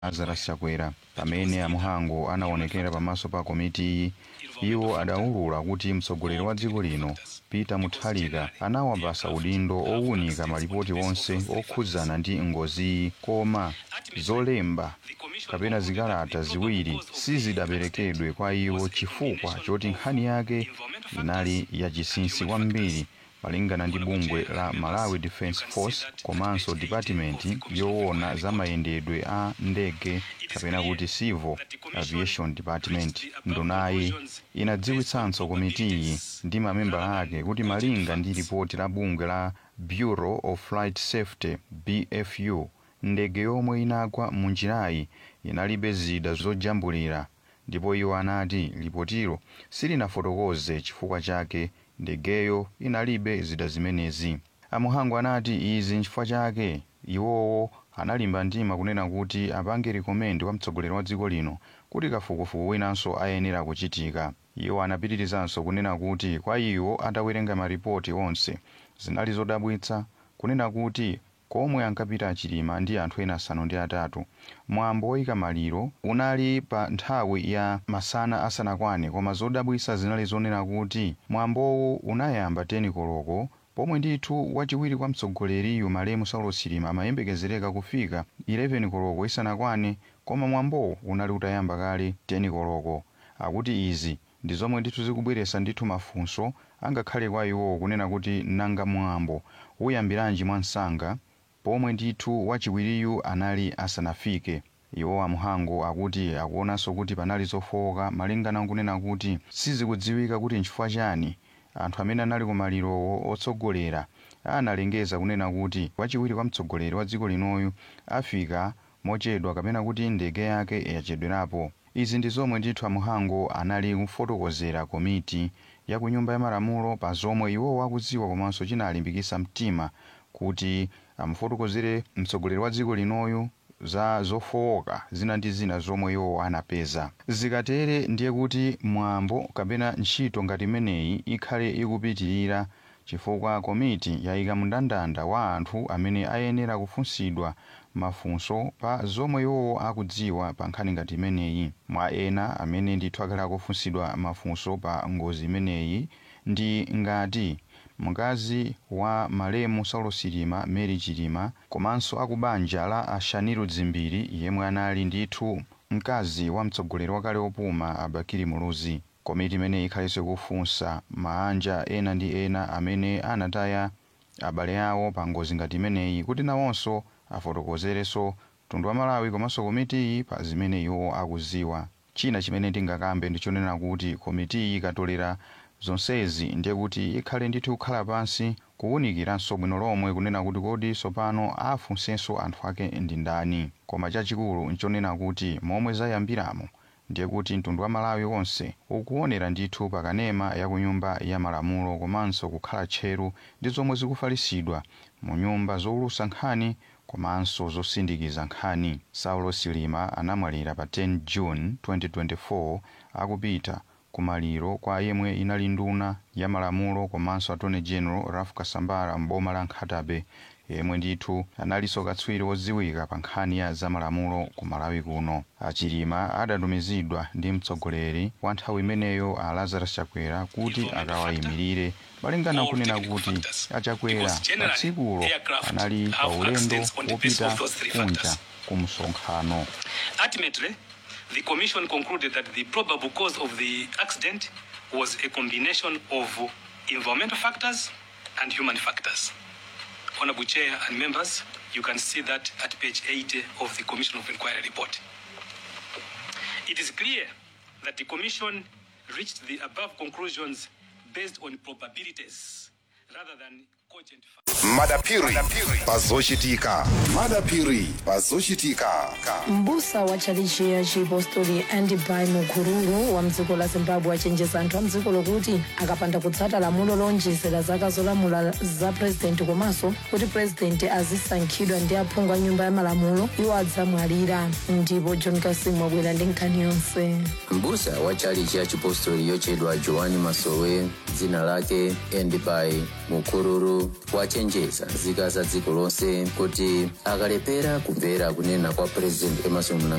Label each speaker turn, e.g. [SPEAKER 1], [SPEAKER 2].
[SPEAKER 1] lazarus chakwera pamene amuhango anaonekera pamaso pa komiti iyi iwo adaulula kuti mtsogoleri wa dziko lino peter mutharika anawapasa udindo owunika malipoti onse okhudzana ndi ngoziyi koma zolemba kapena zikalata ziwiri sizidaperekedwe kwa iwo chifukwa choti nkhani yake inali yachinsinsi kwambiri malingana ndi bungwe la malawi defence force komanso department yoona za mayendedwe a ndege kapena kuti civil aviation department ndunayi inadziwitsanso komitiyi ndi mamembala ake kuti malinga ndi ripoti la bungwe la bureau of flight safety bfu ndege yomwe inagwa munjirayi inalibe zida zojambulira ndipo iwo anati ripotilo silinafotokoze chifukwa chake ndegeyo inalibe zida zimenezi amuhango anati izi nchifukwa chake iwowo analimba mtima kunena kuti apange rikomendi kwa mtsogoleri wa dziko lino kuti kafukufuku winanso ayenera kuchitika iwo anapitirizanso kunena kuti kwa iwo atawerenga maripoti onse zinali zodabwitsa kunena kuti komwe ankapita achilima ndi anthu ena asanu ndi atatu mwambo woyika maliro unali pa nthawi ya masana asanakwane koma zodabwitsa zinali zonena kuti mwambowu unayamba 10 koloko pomwe ndithu wachiwiri kwa mtsogoleriyu malemu saulo chilima amayembekezereka kufika 11 koloko isanakwane koma mwambowu unali utayamba kale 10 koloko akuti izi ndi zomwe ndithu zikubweretsa ndithu mafunso angakhale kwa iwowo kunena kuti nanga mwambo uyambiranji mwansanga pomwe ndithu wachiwiriyu anali asanafike iwo amuhango akuti akuonanso kuti panali zofowoka malingana nkunena kuti sizikudziwika kuti nchifukwa chani anthu amene anali kumalirowo otsogolera analengeza kunena kuti wachiwiri kwa mtsogoleri wa dziko linoyu afika mochedwa kapena kuti ndege yake yachedwerapo izi ndi zomwe ndithu amuhango anali kufotokozera komiti ya ku nyumba ya malamulo pa zomwe iwowo akudziwa komanso chinalimbikitsa mtima kuti amufotokozere mtsogoleri wa dziko linoyu za zofowoka zina ndi zina zomwe iwo anapeza zikatere ndiye kuti mwambo kapena ntchito ngati imeneyi ikhale ikupitirira chifukwa komiti yayika mndandanda wa anthu amene ayenera kufunsidwa mafunso pa zomwe iwowo akudziwa pa nkhani ngati imeneyi mwa ena amene ndithu akhala akufunsidwa mafunso pa ngozi imeneyi ndi ngati mkazi wa malemu saulo chilima mary chilima komanso akubanja la ashaniru dzimbiri yemwe anali ndithu mkazi wa mtsogoleri wakale opuma abakiri muluzi komiti imeneyi ikhalenso ikufunsa maanja ena ndi ena amene anataya abale awo pa ngozi ngati imeneyi kuti nawonso afotokozerenso mtundu wa malawi komanso komitiyi pa zimene iwo akuziwa china chimene ndingakambe ndichonena kuti komitiyi ikatolera zonsezi ndiye kuti ikhale ndithu kukhala pansi kuwunikiranso bwino lomwe kunena kuti kodi tsopano afunsenso anthu ake ndi ndani koma chachikulu nchonena kuti momwe zayambiramo ndiye kuti mtundu wa malawi wonse ukuonera ndithu pakanema ya ku nyumba ya malamulo komanso kukhala tcheru ndi zomwe zikufalisidwa mu nyumba zowulutsa nkhani komanso zosindikiza nkhani saulo chilima anamwalira pa 10 june 2024 akupita kumaliro kwa yemwe inali nduna ya malamulo komanso attorney general ralph kasambara mboma la nkhatabe yemwe ndithu analinso katswiri wodziwika pa nkhani ya zamalamulo ku malawi kuno achilima adatumizidwa ndi mtsogoleri wa nthawi imeneyo a lazarus chakwera kuti akawayimirire malingana kunena kuti achakwera pa tsikulo anali pa ulendo wopita kunja ku msonkhano
[SPEAKER 2] Ultimately, the Commission concluded that the probable cause of the accident was a combination of environmental factors and human factors. Honorable Chair and members, you can see that at page 80 of the Commission of Inquiry report. It is clear that the Commission reached the above conclusions based on probabilities rather than cogent facts.
[SPEAKER 3] madapiri pazochitika madapiri pazochitika
[SPEAKER 4] mbusa wa tchalichi ya chipostori andibai mukururu wa mdziko la zimbabwe achenjeza anthu a mdziko lokuti akapanda kutsata lamulo lonjezera zaka zolamula za purezidenti komanso kuti purezidenti azisankhidwa ndi aphungu a nyumba ya malamulo iwo adzamwalira ndipo john kasim wabwera ndi nkhani yonse
[SPEAKER 5] mbusa wa tchalichi ya chipostori yochedwa joani masowe dzina lake endibai mukururu komanso kuwachenjeza nzika za dziko lonse kuti akalephera kumvera kunena kwa president emerson Mnangagwa